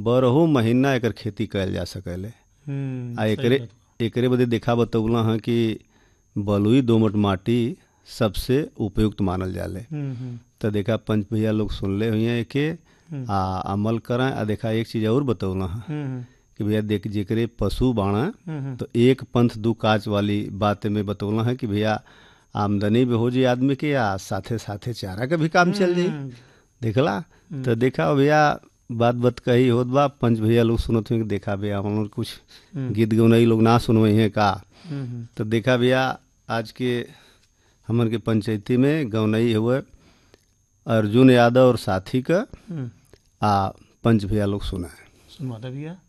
बारहो महीना एकर खेती कयल जा सकेले हम्म, आ सही एकरे बात। एकरे बदे देखा बतौला है कि बलुई दोमट माटी सबसे उपयुक्त मानल जाले हम्म, हम्म, तो देखा पंच भैया लोग सुनले हुई हैं एके आ अमल करें आ देखा एक चीज और बतौला है हम्म, कि भैया देख जेकरे पशु बाणा हम्म, तो एक पंथ दू काज वाली बात में बतौला है कि भैया आमदनी भी हो जाए आदमी के आ साथे साथे चारा के भी काम चल जाई हम्म, देखला तो देखा भैया बात बात कही होत बा पंच भैया लोग सुनत हुए कि देखा भैया हम लोग कुछ गीत गौनई लोग ना सुनवई हैं का हम्म, तो देखा भैया आज के हमन के पंचायती में गौनई हुए अर्जुन यादव और साथी का हम्म, आ पंच भैया लोग सुना है सुनवाता भैया